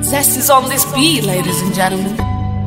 Zest is on this beat, ladies and gentlemen.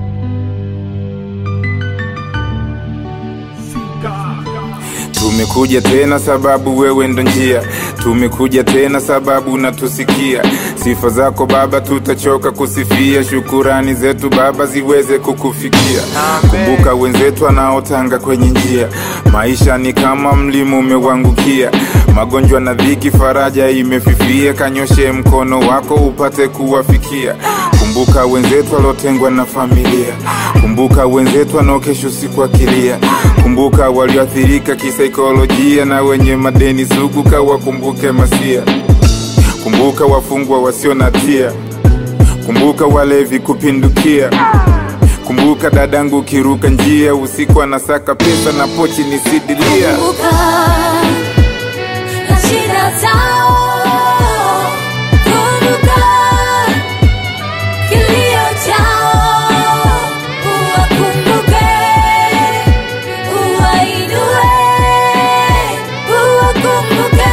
Tumekuja tena sababu wewe ndo njia, tumekuja tena sababu unatusikia. Sifa zako Baba tutachoka kusifia, shukurani zetu Baba ziweze kukufikia. Kumbuka wenzetu wanaotanga kwenye njia, maisha ni kama mlima umewangukia, magonjwa na dhiki, faraja imefifia. Kanyoshe mkono wako upate kuwafikia. Kumbuka wenzetu waliotengwa na familia, kumbuka wenzetu wanaokesha usiku akilia, kumbuka walioathirika kisaikolojia na wenye madeni sugu, kawakumbuke masia. Kumbuka wafungwa wasio na hatia, kumbuka walevi kupindukia. Kumbuka dadangu kiruka njia usiku anasaka pesa na pochi ni sidilia. Kumbuka na shida zao, kumbuka kilio chao, uwakumbuke, uwainue, uwakumbuke,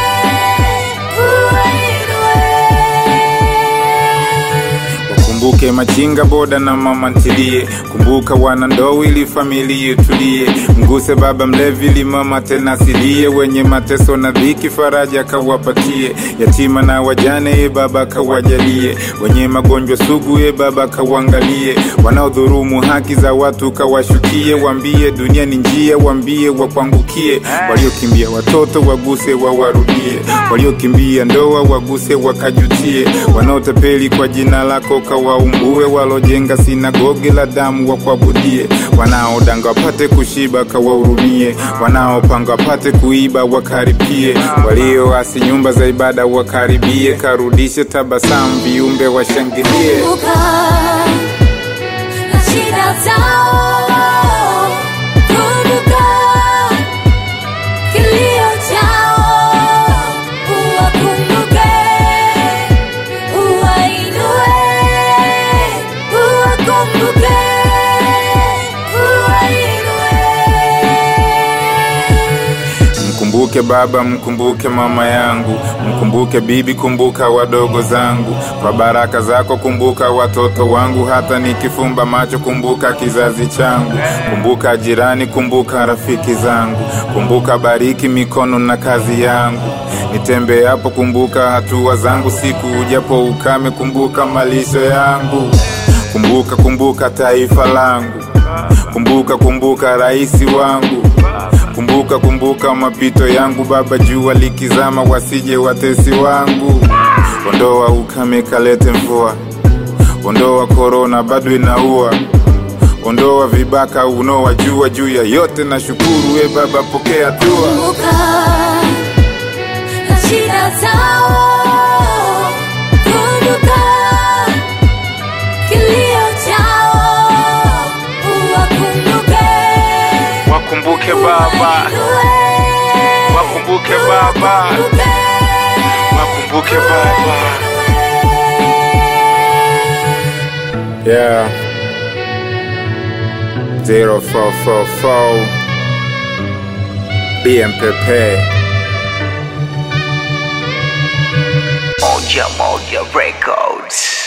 uwainue. Kumbuke machinga boda na mama ntilie, kumbuka wana ndoo ili familia itulie. Mguse baba mlevi ili mama tena asilie, wenye mateso na dhiki faraja kawapatie. Yatima na wajane ye baba kawajalie, wenye magonjwa sugu ye baba kawangalie. Wanaodhurumu haki za watu kawashukie, wambie dunia ni njia, wambie wakwangukie. Waliokimbia watoto waguse wawarudie, waliokimbia ndoa waguse wakajutie. Wanaotapeli kwa jina lako kawaumbue, walojenga sinagogi la damu wakuabudie. Wanaodanga wapate kushiba kawahurumie, wanaopanga wapate kuiba wakaripie. Walioasi nyumba za ibada wakaribie, karudishe tabasamu viumbe washangilie. Kumbuka na shida zao, kumbuka kilio chao, uwakumbuke, uwainue, uwakumbuke, uwainue. Mkumbuke baba, mkumbuke mama yangu, mkumbuke bibi, kumbuka wadogo zangu. Kwa baraka zako kumbuka watoto wangu, hata nikifumba macho kumbuka kizazi changu. Kumbuka jirani, kumbuka rafiki zangu, kumbuka bariki mikono na kazi yangu. Nitembeapo kumbuka hatua zangu, siku ujapo ukame kumbuka malisho yangu. Kumbuka, kumbuka taifa langu, kumbuka, kumbuka raisi wangu Kumbuka, kumbuka mapito yangu Baba, jua likizama wasije watesi wangu. Ondoa ukame kalete mvua, ondoa korona bado inaua, ondoa vibaka unaowajua juu ya yote na shukuru. We Baba, pokea dua. Kumbuka na shida zao, kumbuka kilio chao, uwakumbuke, Wakumbuke Baba, uwainue, wakumbuke Baba, uwakumbuke, wakumbuke Baba. Yeah. 0444 BMPP Moja Moja Records.